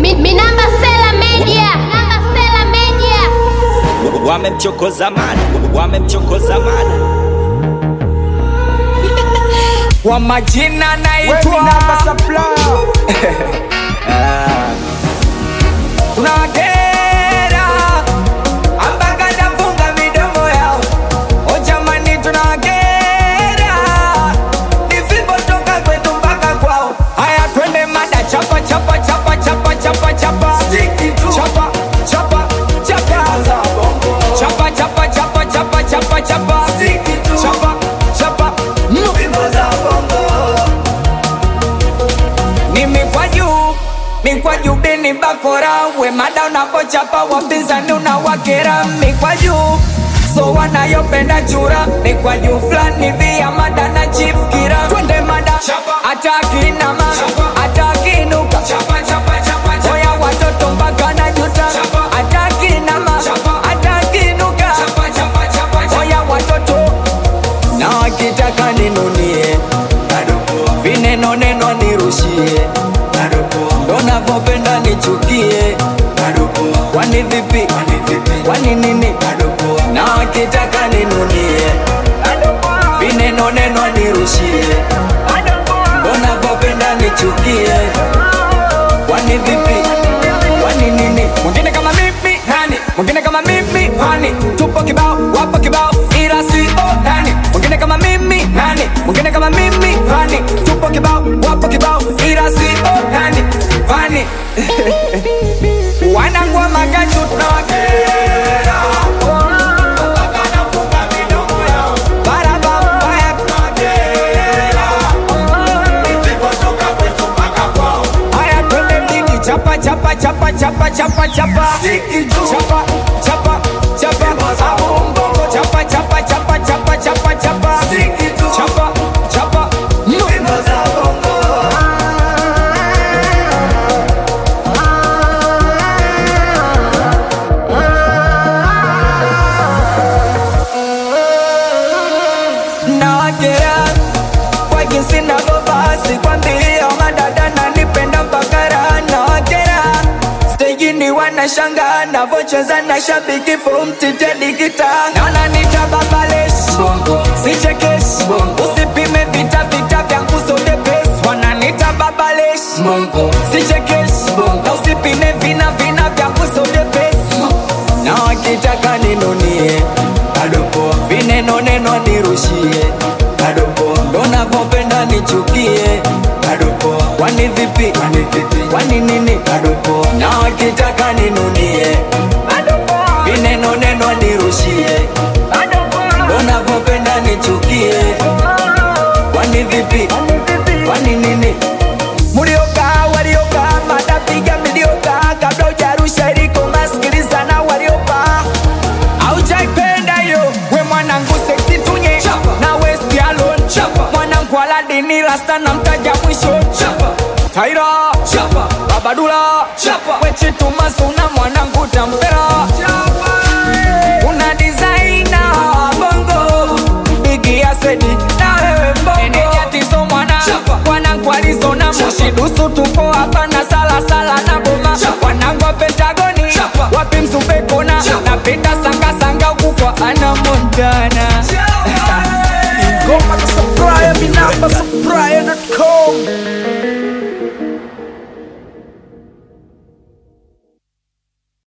Mi, mi namba Sela Media. Namba Sela Media. wamemchokoza mana wamemchokoza mana Kwa majina naitwa tunawakera ambaka nafunga midomo yao. O jamani, tunawakera ni fimbo toka kwetu mpaka kwao. Haya, twende mada, chapa chapa chapa chapa chapa chapa chapa chapa chapa chapa chapa chapa chapa chapa chapa chapa chapa ni mikwaju mikwaju dini bakora we mada unapochapa wapinzani unawakera mikwaju so wanayopenda chura mikwaju fulani via mada na chief kira twende mada hata akinama hata akinuka oya watoto mpaka na juta hata akinama hata akinuka oya watoto na wakitaka ninunie vineno neno nirushie ndo navyopenda nichukie kwani vipi kwani nini na wakitaka ninunie vineno neno nirushie ndo navyopenda nichukie kwani vipi kwani nini mwingine kama mimi nani mwingine kama mimi hani tupo kibao wapo kibao ila sio nani mwingine kama mimi nani mwingine kama mimi hani tupo kibao wapo kibao ila sio nani fani wanangwa magaju tunawakera Barabara, Haya twende mjini chapa chapa chapa chapa chapa chapa chapa chapa chapa abongo chapa chapa chapa chapa chapa chapa chapa chapa nawakera kwa jinsi navyovaa sikwambia madada nanipenda mpaka raha nawakera stejini wanashanga navocheza na shabiki fomtitedigita naonanita babales sichekeshi usipime vita vita vya kusodepes wananita babales sichekeshi na usipime vina vina vya kusodepes na wakitaka ninunie vineno neno nirushie ndo navyopenda nichukie kwani vipi kwani nini na wakitaka ninunie vineno neno nirushie ndo navyopenda nichukie kwani vipi kwani nini mulioka walioka matapiga milioka kabla ujarusha iliko masikiliza na waliopa aujaipenda hiyo we mwanangu seksi tunye na west alone mwanangu aladini rasta na mtaja mwisho taira babadula wechitumasuna mwanangu tampera una disaina bongo bigi ya sedi na wewe mbongo enejatiso mwana mwanangu alizona mushidusu tupo hapa na